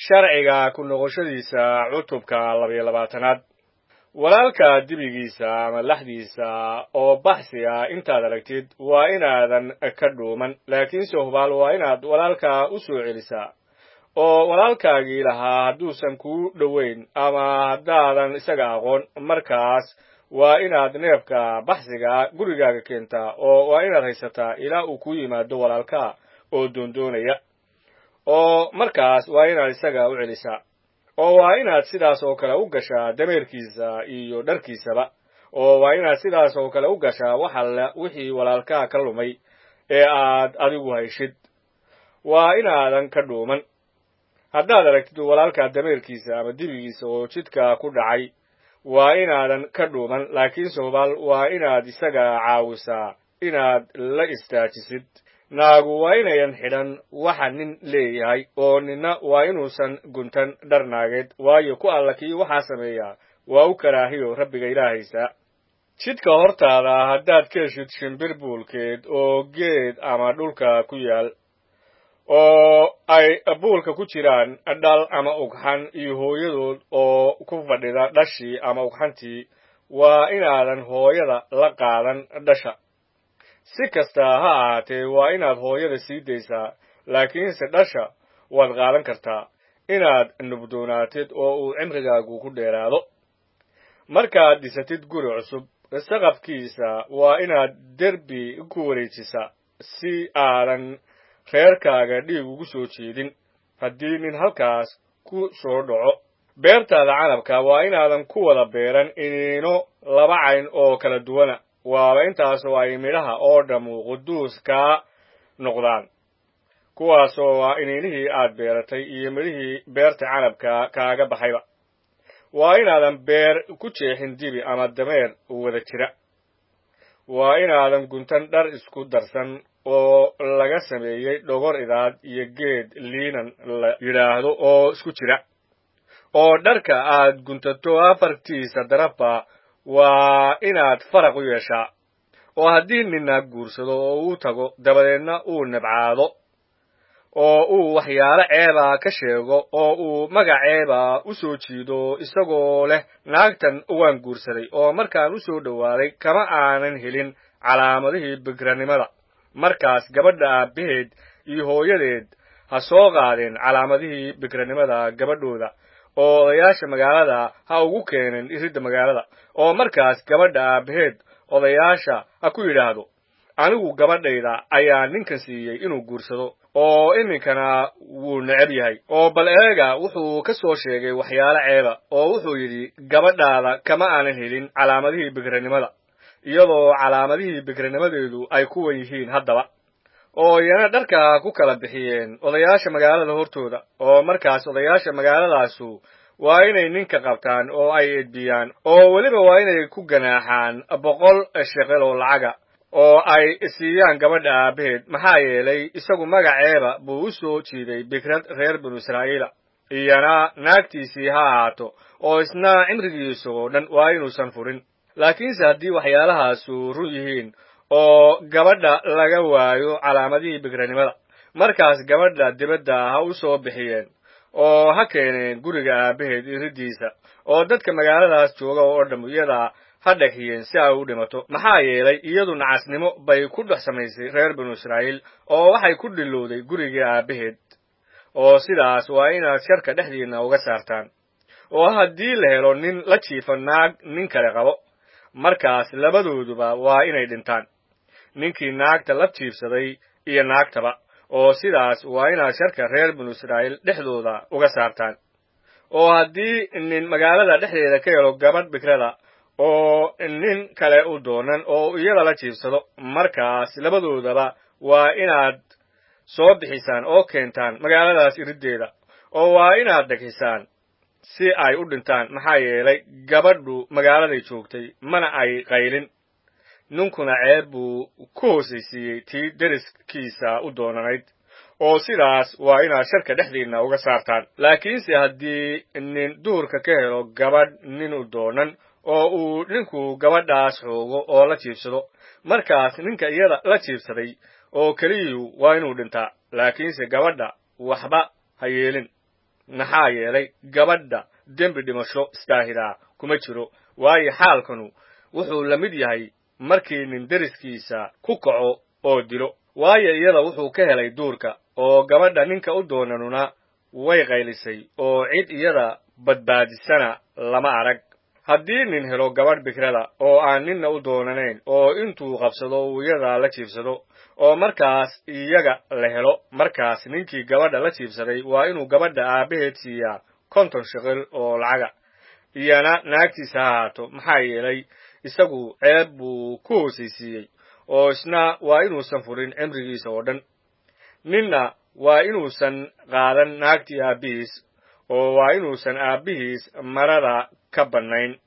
sharciga ku noqoshadiisa cutubka labayo labaatanaad walaalka dibigiisa ama laxdiisa oo baxsi ah intaad aragtid waa inaadan ka dhuuman laakiinse hubaal waa inaad walaalka u soo celisaa oo walaalkaagii lahaa hadduusan kuu dhoweyn ama haddaadan isaga aqoon markaas waa inaad neefka baxsiga gurigaaga keentaa oo waa inaad haysataa ilaa uu kuu yimaado walaalkaa oo doondoonaya oo markaas waa inaad isaga u celisaa oo waa inaad sidaas oo kale u gashaa dameerkiisa iyo dharkiisaba oo waa inaad sidaas oo kale u gashaa wax alle wixii walaalkaa ka lumay ee aad adigu hayshid waa inaadan ka dhuuman haddaad aragtid walaalkaa dameerkiisa ama dibigiisa oo jidka ku dhacay waa inaadan ka dhuuman laakiinse hubaal waa inaad isaga caawisaa inaad la istaajisid naagu waa inayan xidhan waxa nin leeyahay oo ninna waa inuusan guntan dhar naageed waayo ku alla kii waxaa sameeyaa waa u karaahiyo rabbiga ilaahaysa jidka hortaada haddaad ka heshid shimbir buulkeed oo geed ama dhulka ku yaal oo ay buulka ku jiraan dhal ama ugxan iyo hooyadood oo ku fadhida dhashii ama ugxantii waa inaadan hooyada la qaadan dhasha si kasta ha ahaatee waa inaad hooyada sii daysaa laakiinse dhasha waad qaadan kartaa inaad nubdoonaatid oo uu cimrigaagu ku dheeraado markaad dhisatid guri cusub saqafkiisa waa inaad derbi ku wareejisaa si aadan reerkaaga dhiig ugu soo jeedin haddii nin halkaas ku soo dhaco beertaada canabka waa inaadan ku wada beeran iniino laba cayn oo kala duwana waaba intaasoo ay midhaha oo dhammu quduus kaa noqdaan kuwaasoo waa iniinihii aad beeratay iyo midhihii beerta canabka kaaga baxayba waa inaadan beer ku jeexin dibi ama dameer wada jira waa inaadan guntan dhar isku darsan oo laga sameeyey dhogor idaad iyo geed liinan la yidhaahdo oo isku jira oo dharka aad guntato afartiisa darafba waa inaad faraq u yeeshaa oo haddii ninna guursado oo uu tago dabadeedna uu nabcaado oo uu waxyaalo ceeba ka sheego oo uu magaceeba u soo jiido isagoo leh naagtan waan guursaday oo markaan u soo dhowaaday kama aanan helin calaamadihii bikranimada markaas gabadha aabbaheed iyo hooyadeed ha soo qaadeen calaamadihii bikranimada gabadhooda oo odayaasha magaalada ha ugu keeneen iridda magaalada oo markaas gabadha aabbaheed odayaasha ha ku yidhaahdo anigu gabadhayda ayaa ninkan siiyey inuu guursado oo iminkana wuu necab yahay oo bal eega wuxuu ka soo sheegay waxyaalo ceeba oo wuxuu yidhi gabadhaada kama aanan helin calaamadihii bikranimada iyadoo calaamadihii bikranimadeedu ay kuwan yihiin haddaba oo iyana dharka ku kala bixiyeen odayaasha magaalada hortooda oo markaas odayaasha magaaladaasu waa inay ninka qabtaan oo ay edbiyaan oo weliba waa inay ku ganaaxaan boqol sheqel oo lacaga oo ay siiyaan gabadha aabbaheed maxaa yeelay isagu magaceeba buu u soo jiiday bikrad reer binu israa'iila iyana naagtiisii ha ahaato oo isna cimrigiisa oo dhan waa inuusan furin laakiinse haddii waxyaalahaasu run yihiin oo gabadha laga waayo calaamadihii bikranimada markaas gabadha dibadda ha u soo bixiyeen oo ha keeneen guriga aabbaheed iriddiisa oo dadka magaaladaas jooga oo dham iyada ha dhexiyeen si ay u dhimato maxaa yeelay iyadu nacasnimo bay ku dhex samaysay reer binu israa'iil oo waxay ku dhilowday gurigii aabbaheed oo sidaas waa inaad sharka dhexdiinna uga saartaan oo haddii la helo nin la jiifa naag nin kale qabo markaas labadooduba waa inay dhintaan ninkii naagta la jiibsaday iyo naagtaba oo sidaas waa inaad sharka reer binu israa'iil dhexdooda uga saartaan oo haddii nin magaalada dhexdeeda ka helo gabadh bikrada oo nin kale u doonan oo iyada la jiibsado markaas labadoodaba waa inaad soo bixisaan oo keentaan magaaladaas iriddeeda oo waa inaad dhegxisaan si ay u dhintaan maxaa yeelay gabadhu magaaladay joogtay mana ay qaylin ninkuna ceeb buu ku hoosaysiiyey tii deriskiisa u doonanayd oo sidaas waa inaad sharka dhexdiinna uga saartaan laakiinse haddii nin duurka ka helo gabadh nin u doonan oo uu ninku gabadhaas xoogo oo la jiibsado markaas ninka iyada la jiibsaday oo keliyu waa inuu dhintaa laakiinse gabadha waxba ha yeelin maxaa yeelay gabadha dembi dhimasho istaahidaa kuma jiro waayo xaalkanu wuxuu la mid yahay markii nin deriskiisa ku kaco oo dilo waayo iyada wuxuu ka helay duurka oo gabadha ninka u doonanuna way qaylisay oo cid iyada badbaadisana lama arag haddii nin helo gabadh bikrada oo aan ninna u doonanayn oo intuu qabsado uu iyada la jiibsado oo markaas iyaga la helo markaas ninkii gabadha la jiibsaday waa inuu gabadha aabbaheed siiyaa konton shiqil oo lacaga iyana naagtiisa ha ahaato maxaa yeelay isagu ceeb buu ku hoosaysiiyey oo isna waa inuusan furin cimrigiisa oo dhan ninna waa inuusan qaadan naagtii aabbihiis oo waa inuusan aabbihiis marada ka bannayn